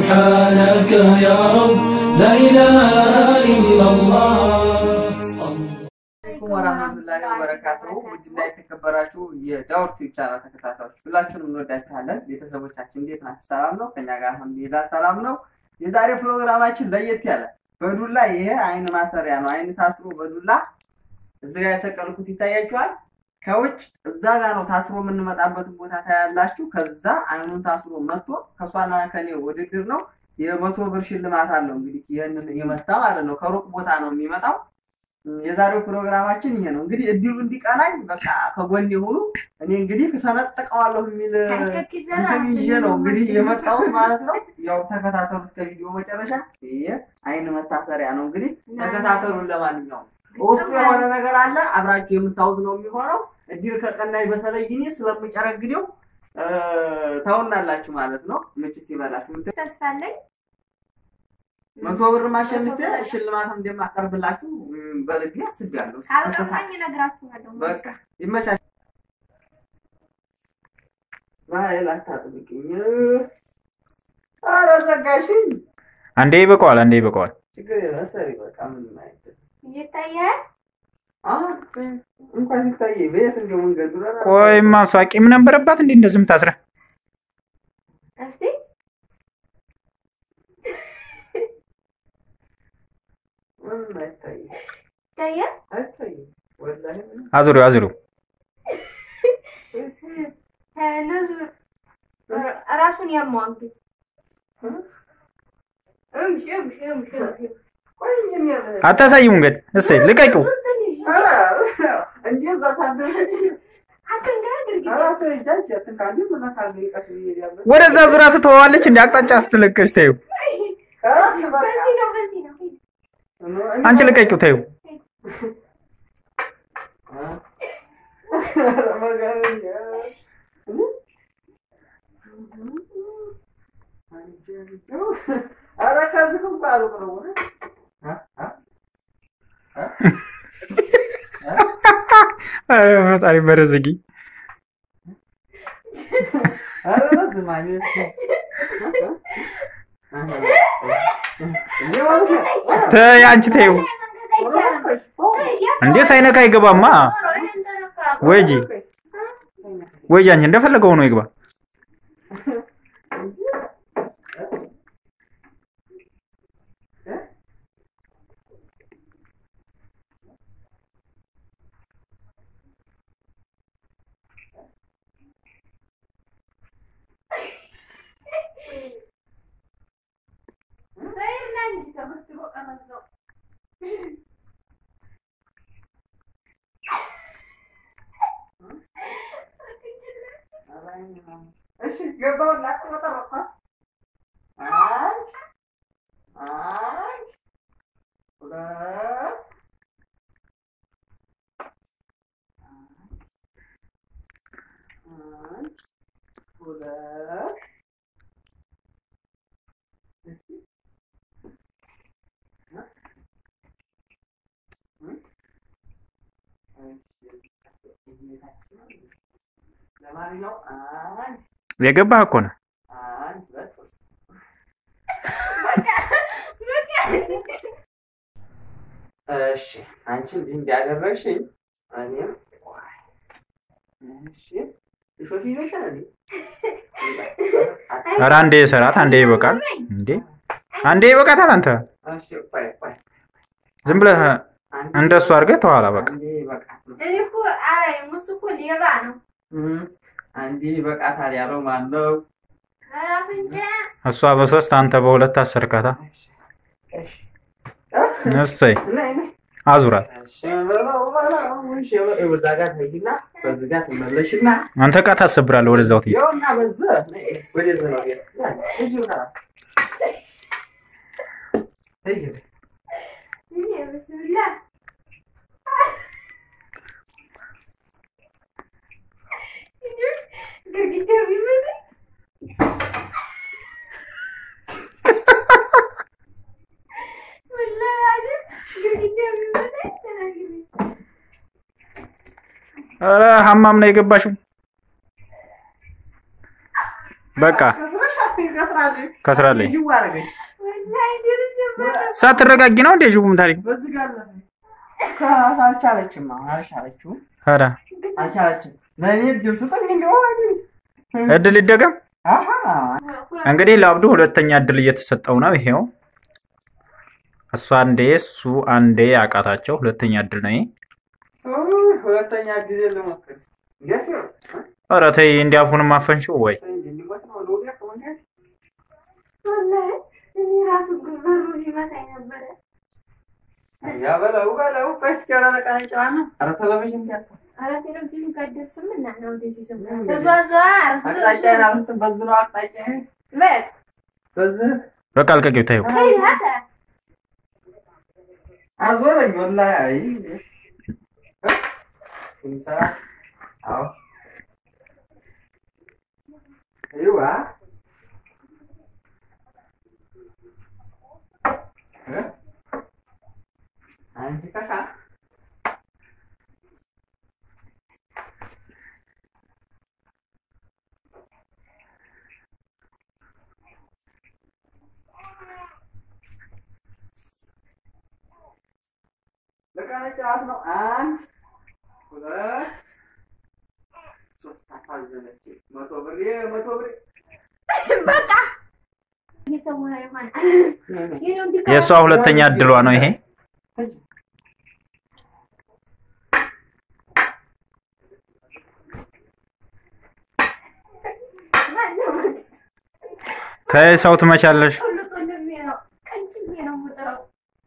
سبحانك يا رب لا إله إلا الله አለይኩም ወራህመቱላሂ ወበረካቱሁ ውድና የተከበራችሁ የዳውር ቲዩብ ቻናል ተከታታዮች ሁላችሁንም እንወዳችኋለን። ቤተሰቦቻችን እንዴት ናችሁ? ሰላም ነው? ከኛ ጋር አልሐምዱሊላህ ሰላም ነው። የዛሬ ፕሮግራማችን ለየት ያለ በዱላ ይሄ አይን ማሰሪያ ነው። አይን ታስሮ በዱላ እዚህ ጋር የሰቀልኩት ይታያችኋል። ከውጭ እዛ ጋር ነው ታስሮ የምንመጣበትን ቦታ ታያላችሁ። ከዛ አይኑን ታስሮ መጥቶ ከሷና ከኔ ውድድር ነው። የመቶ ብር ሽልማት አለው። እንግዲህ ይህንን የመታ ማለት ነው። ከሩቅ ቦታ ነው የሚመጣው። የዛሬው ፕሮግራማችን ይሄ ነው። እንግዲህ እድሉ እንዲቀናኝ በቃ ከጎን የሆኑ እኔ እንግዲህ ሰነጥቀዋለሁ የሚል እንትን ይዤ ነው እንግዲህ የመጣሁት ማለት ነው። ያው ተከታተሉ እስከ ቪዲዮ መጨረሻ። ይሄ አይን መታሰሪያ ነው እንግዲህ ተከታተሉን። ለማንኛውም በውስጡ የሆነ ነገር አለ አብራችሁ የምታውዝ ነው የሚሆነው። እድል ከቀናኝ በተለይ እኔ ስለምጨረግደው ታውናላችሁ ማለት ነው። ምችት ይበላችሁ። ተስፋ አለኝ። መቶ ብር ማሸንፌ ሽልማት እንደማቀርብላችሁ ም፣ በልቤ አስቤያለሁ። ካልገባኝ እነግራችኋለሁ። በቃ ይመቻል። ባህል አታጥብቅኝ። ኧረ ዘጋሽኝ። አንዴ ይበቃዋል፣ አንዴ ይበቃዋል። ችግር የለም ሰሪ በቃ ምንም አይደለም። ይታያል። አሁን እንኳን ይታየ በየት እንደው መንገዱ ለራ ቆይማ እሷ ቂም ነበረባት እንዴ እንደዚህ የምታስረ እስቲ ምንም አይታይም ይታያል። አይታይም። ወላሂ ምንም አዙሪው አዙሪው እነዚህ ራሱን ያመዋል ግን እምሽ እምሽ እምሽ እምሽ ቆይ እንጂ ያለ አታሳይም እንግዲህ እሰይ ልቀቂው። ትንሽ ኧረ እንደዛ ሳደረግ አትንጋግር ኧረ ሰው ይጃጅ አትንካኝ ምን ካለ ቀስ ብዬ ያለ ወደዛ ዙራ ትተዋለች እንደ አቅጣጫ ስትለቀሽ ተይው። ኧረ በቃ በዚህ ነው በዚህ ነው አንቺ ልቀቂው ተይው። ኧረ ከዚህ እንኳ ሩቅ ነው። ኧረ ፈጣሪ በረዝጊ ኧረ በስመ አብ ተይ አንቺ ተይው። እንዴ ሳይነካ አይገባማ። ወይ ጂ ወይ አንቺ እንደፈለገው ሆኖ ይግባ። እሺ ገባው ላተመጠረኳት አንድ አንድ ሁለት አንድ ሁለት ለማንኛውም አንድ የገባህ እኮ ነው። አንድ ሁለት ሶስት እሺ አንቺ እንዲህ እንዲያደረግሽኝ እኔም ዋይ፣ እሺ እሾት ይዘሻል እንዴ? ኧረ አንዴ ሰራት፣ አንዴ ይበቃል። እንዴ አንዴ ይበቃታል። አንተ እሺ ቆይ ቆይ ዝም ብለህ አንዴ እንደሱ አድርገህ ተኋላ በቃ አንዴ ይበቃት ነው እኔ እኮ አላየም። እሱ እኮ ሌባ ነው። እም፣ አንዴ ይበቃታል ያለው ማን ነው? ኧረ አፍንጫ እሷ በሶስት አንተ በሁለት አሰርካታ። እሺ እሺ እሰይ ነይ ነይ አዙራት። እሺ በለው በለው እሺ በለው በዛ ጋር ትሄጂና በዚህ ጋር ትመለሽና አንተ ዕቃ ታሰብራለህ። ወደዛው ትሄድ። ይኸውና በዚህ ነይ ወደዚህ ነው ቤት እዚሁ ጋር ሂጂ እኔ ብስምላ ግርግዳው ቢመጣ ወላሂ አይደል ግርግዳው ቢመጣ ተናግሬ ኧረ ሀማም ነው የገባሽው። በቃ ከስራ ከስራለች ከስራለች። ጅዋ አደረገች። ወላሂ ደርሼበት ሳትረጋጊ ነው እንደ ዥቡም ታሪክ በዚህ ጋር ዘፈኝ። ከራስ አልቻለችም። አሁን አልቻለችም ኧረ አልቻለችም። ለእኔ እድል ስጠኝ እንደሆነ እድል ይደገም። አሀ እንግዲህ ለአብዱ ሁለተኛ እድል እየተሰጠው ነው። ይሄው እሱ አንዴ እሱ አንዴ አቃታቸው። ሁለተኛ እድል ነው ይሄ። ኡይ፣ ሁለተኛ ጊዜ ልሞክር። እንዴት ነው? ኧረ ተይ እንዲያፉንም አፈንሽው ወይ እንዲሞት ነው ልውደቅ እንዴት? ወላሂ እኔ ራሱ በሩ ሊመታኝ ነበረ። ያ በለው በለው። ቆይ እስኪ የሆነ ነገር እንጭናና። ኧረ ቴሌቪዥን ያት ኧረ ቴሌቪዥን ቀደም እና ነው እንደዚህ ስም ተዟዟር አቅጣጫዬን አልስትም። በዚህ ነው አቅጣጫዬን። በል በዚህ በቃ አልቀቂው ታዩ። ሄድ ሀተ አዞረኝ ወላሂ። አይ እንሳ አዎ ይዋ እ አንቺ ካካ ለቃለ ጨዋታ ነው። አንድ ሁለት ሶስት አሳዘነች። መቶ ብር መቶ ብር በቃ እየሰወረ ይሆናል። ይህ ነው እንዲህ የእሷ ሁለተኛ እድሏ ነው ይሄ። ማነው በዚህ ተይ ሰው ትመቻለሽ። ሁሉ ወንድሜ ነው። ቀንጭሜ ነው የምጥለው።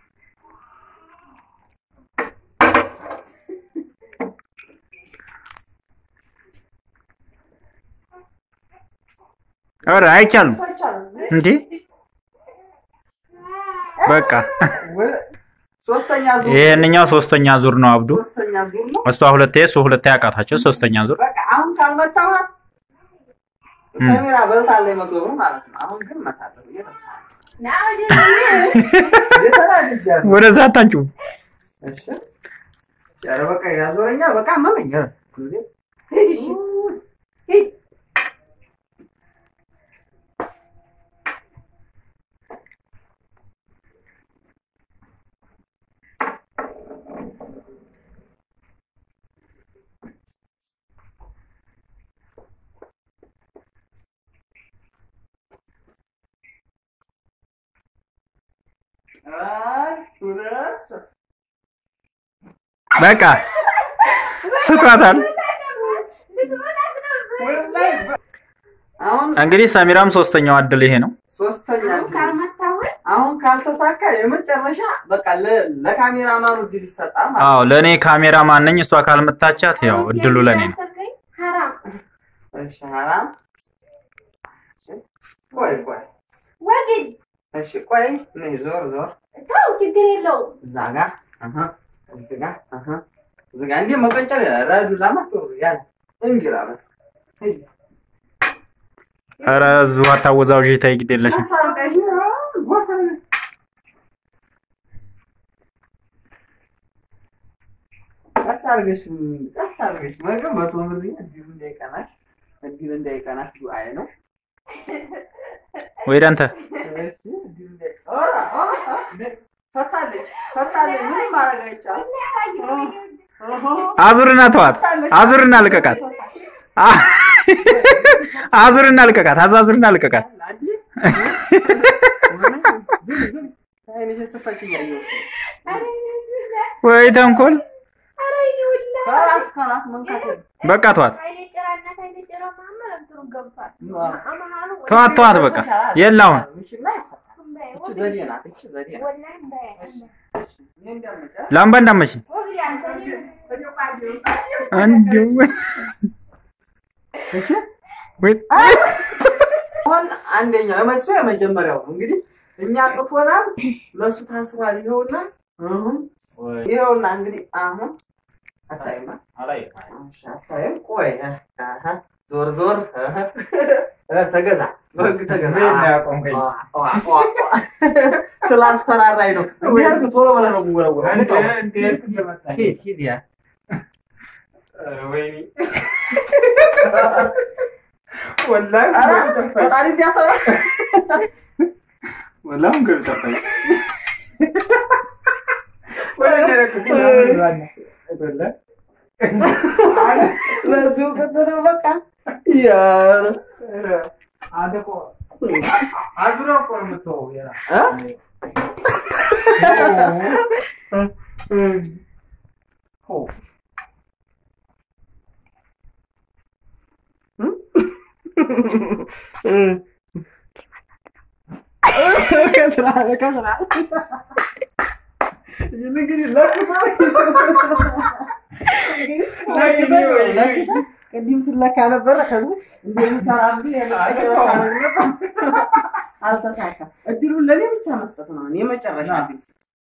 ኧረ አይቻልም እንዴ! በቃ ሶስተኛ ዙር ይሄንኛው ሶስተኛ ዙር ነው አብዱ። ሶስተኛ ዙር ነው። እሷ ሁለቴ እሱ ሁለቴ አቃታቸው። ሶስተኛ ዙር በቃ አሁን ካልመታኋት እም። ሰሚራ በልታለች መቶ ብር ማለት ነው። አሁን ግን መታለሁ እየተሳለ ና ወደዚህ። እየተናድጃለሁ። ወደዛ አታንጩ። እሺ ኧረ በቃ ያዞረኛል። በቃ አመመኝ። ኧረ እንዴ! ሂድ እሺ፣ ሂድ። አንድ ሁለት ሶስት በቃ ስቷታል። ልትመጣት ነበር። ወላሂ በ- አሁን እንግዲህ ሰሚራም ሶስተኛው እድል ይሄ ነው። ሶስተኛ አሁን ካልመታሁት አሁን ካልተሳካ የመጨረሻ በቃ ለ- ለካሜራማኑ እድል ይሰጣል ማለት አዎ ለእኔ ካሜራ ማነኝ። እሷ ካልመታቻት ያው እድሉ ለእኔ ነው። ያሰብከኝ ሀራም ነው። እሺ ሐራም እሺ፣ ቆይ ቆይ ወግድ እሺ ቆይ ነይ ዞር ዞር ተው፣ ችግር የለውም። እዛ ጋ አሀ እዚህ ጋ አሀ እዚህ ጋ እንዴ መቀንጨል ረዱ ላማጥሩ ያለ እንግላ በስ ኧረ እዚሁ አታወዛውዥ። ተይ ግድ የለሽም። አሳርቀሽ ወተር ቀስ አድርገሽ ቀስ አድርገሽ ምግብ መቶ ብር እድሉ እንዳይቀናሽ እድሉ እንዳይቀናሽ ዱአዬ ነው። ወይ ዳንተ እሺ እድሉ እንዳይ ኧረ ኧረ ኧረ ፈታለች ፈታለች ምንም ማድረግ አይቻልም። እህ አዙርና ተዋት። አዙርና ልቀቃት። አ- አዙርና ልቀቃት። አዙ አዙርና ልቀቃት። አይንሽን ስፈች እያየሁሽ ወይ ተንኮል። ከራስ ከራስ መንካት የለም። በቃ ተዋት። አይኔ ጭራነት አይኔ ጭራ መሀመድ እንትኑ ገብቷል። አመሃሉ ተዋት ተዋት። በቃ የለ አሁን ይችና ይፈታል። እቺ ዘዴ ናት። እቺ ዘዴ ናት። ወላሂ እንዳያ እኔ እንዳመጫት ላምባ እንዳመች ወግድ አንተ እንዲሁ ወይ አሁን አንደኛ ለመሱ የመጀመሪያው ነው እንግዲህ እኛ ቅቶናል፣ ለሱ ታስሯል። ይኸውና አሁን ይኸውና እንግዲህ አሁን አታይማ እሺ፣ አታይም። ቆይ አሀ፣ ዞር ዞር አሀ፣ እ፣ ተገዛ በህግ ተገዛ። ዋ፣ ዋ፣ ዋ፣ ዋ። ስላስፈራራኝ ነው። እንዲያርግ ቶሎ ብለህ ነው የምወረውረው። ንቀው። ሂድ ሂድ ያ ወላሂ ኧረ ፈጣሪ እንዲያሰባ ወላሂ እንግዲህ ጠፋኝ። ለዚሁ ቅጥል ነው በቃ ያረ እ? ከስራ ከስራ እንግዲህ ለክታ ለክታ ቅድም ስለካ ነበረ ከዚህ እንደምሰራ አልተሳካም። እድሉን ለእኔ ብቻ መስጠት ነው የመጨረሻ እድል።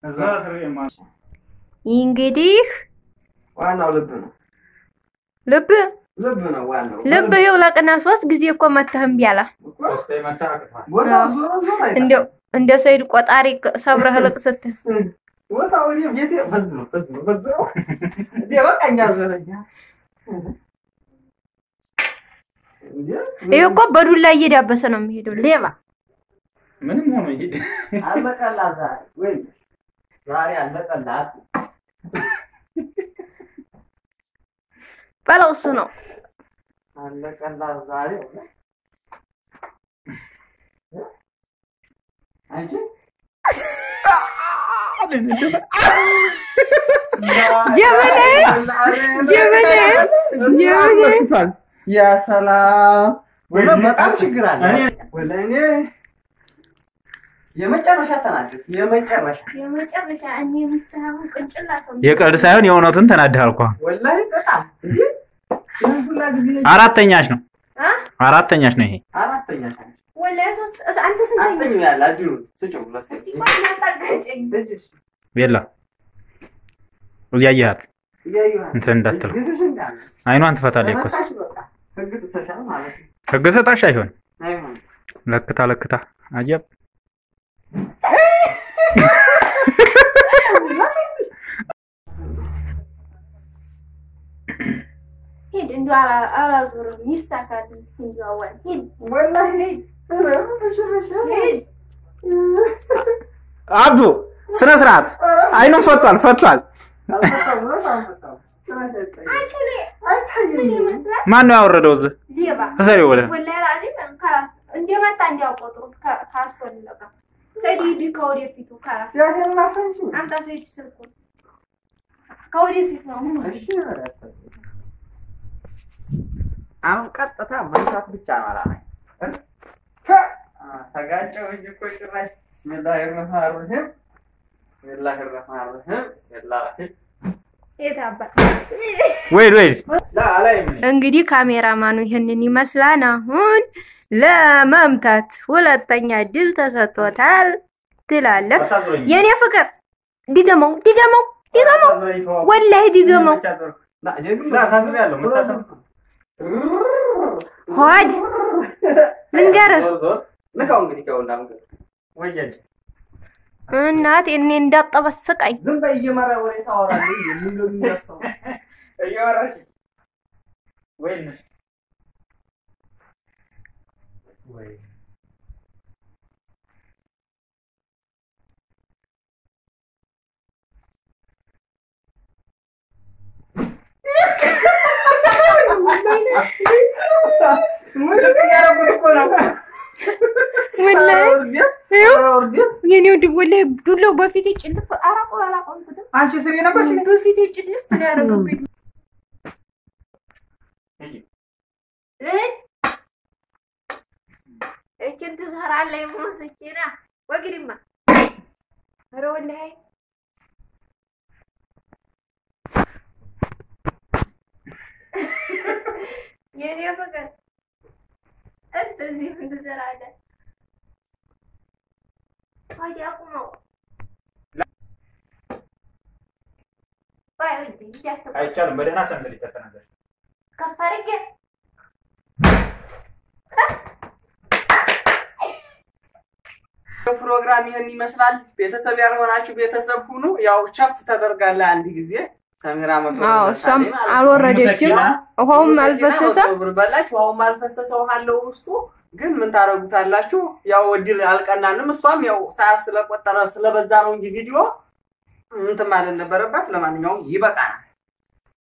እንግዲህ ዋናው ልብ ነው፣ ልብ ልብ ነው ዋናው። ልብ ይኸው ለቅና ሶስት ጊዜ እኮ መተህ እምቢ አለ። ቦታው ዞሮ ዞሮ አይጠፋም። እንደው እንደ ሰይድ ቆጣሪ ሰብረህ ልቅ ስትል ቦታው እኔ ቤቴ በዝ ነው በዝ ነው በዝ ነው እንዴ በቃ እኛ ዞረኛ እንዴ ይሄ እኮ በዱላ እየዳበሰ ነው የሚሄደው ሌባ። ምንም ሆኖ ይሄድ አለቀላት ዛሬ ወይ ዛሬ አለቀላት። በለው እሱ ነው አለቀላት ዛሬ አንቺ ጀበኔ ጀበኔ ጀበኔ ያ ሰላም ወላሂ በጣም ችግር አለ። ወላሂ እኔ የመጨረሻ ተናደድኩ። የመጨረሻ የመጨረሻ እኔ ምስተሃቡን ቅንጭላት ነው የቀልድ ሳይሆን የእውነቱን ተናድሃል እኮ። ወላሂ በጣም እንዴ ይህን ሁላ ጊዜ አራተኛሽ ነው አ አራተኛሽ ነው ይሄ። አራተኛ ታዲያ ወላሂ ሶስት አንተ ስንተኛ አራተኛ ያለ አድሩን ስጭው ለሴት እስኪ ቆይ እናጣጋጨኝ ልጅሽ ቤላ እያየሃት እያየኋት እንትን እንዳትለው ቤትሽ እንዳለ አይኗን ትፈታለች እኮ እሱ። ተመታሽ በቃ ህግ ጥሰሻል ማለት ነው። ህግ ሰጣሽ አይሆን አይሆንም ለክታ ለክታ አጀብ ሂድ እንዲ አላዞርም ይሳካል እስኪ እንዲ አዋል ሂድ ወላሂ ኧረ በሽበሽ ሂድ አብዱ ስነ ስርዓት አይኑን ፈቷል ፈቷል። አልፈታም እውነት አልፈታም። ጭራሽ አይታይም። አንቺ ላይ ምን አይታይም። ይመስላል ማን ነው ያወረደው እዚህ? ሌባ እሰሪው ወደ ወላሂ ላዚም ካላስ እንደመጣ እንዲያውቆጥሩ ካስፈልገ ሰይድ ሂድ ከወደፊቱ ካላስ እግዚአብሔርን አፈንሽኝ። አምጣ ሰይድ ስልኩን ከወደፊት ነው ምን እሺ በላት። አሁን ቀጥታ መንሳት ብቻ ነው አላማኝ። ተጋጨው እንጂ እኮ ጭራሽ ብስሚላሂ ረህማን ረሂም ብስሚላሂ ረህማን ረሂም ብስሚላሂ የት አባት ወይድ ወይድ እንግዲህ ካሜራማኑ ይህንን ይመስላል። አሁን ለመምታት ሁለተኛ ድል ተሰጥቶታል ትላለህ። የኔ ፍቅር ድገመው፣ ድገመው፣ ድገመው፣ ወላሂ ድገመው። ሆድ ልንገርህ ንካው እንግዲህ ከውና ምግብ እናቴ እኔ እንዳጠበስቀኝ ዝም በይ እየመራ ወሬ ታወራለህ። ምን ነው የሚያስተው? ሙዚቃ እያደረጉት እኮ ነው። ወላሂ ውርደት፣ ይኸው ውርደት። የኔ ውድ ወላሂ ዱላው በፊቴ ጭልፍ አራቆ አላቆምኩትም። አንቺ ስሪ ነበርሽ እንዴ? በፊቴ ጭልፍ ነው ያደረገብኝ። እህት እችን ትሰራለህ የሞሰችና ወግድማ ኧረ ወላሂ የኔ ፍቅር እንደዚህ ምን ትሰራለህ? ታዲያ ቁመው ባይ ወዲህ እያተባ አይቻልም። በደህና ሰንሰል ተሰናዘር ከፍ አድርጌ ፕሮግራም ይህን ይመስላል። ቤተሰብ ያልሆናችሁ ቤተሰብ ሁኑ። ያው ቸፍ ተደርጋለህ አንድ ጊዜ ሰሚራ መቶ አዎ ብር እሷም በልታለች ማለት ነው። አልወረደችም፣ ውሃውም ሙሉ ሰኪና አልፈሰሰም። መቶ ብር በላች። ውሃውም አልፈሰሰ ውሃ አለው ውስጡ። ግን ምን ታደርጉታላችሁ? ያው እድል አልቀናንም። እሷም ያው ሰዓት ስለቆጠረ ስለበዛ ነው እንጂ ቪዲዮ እንትን ማለት ነበረባት። ለማንኛውም ይበቃናል።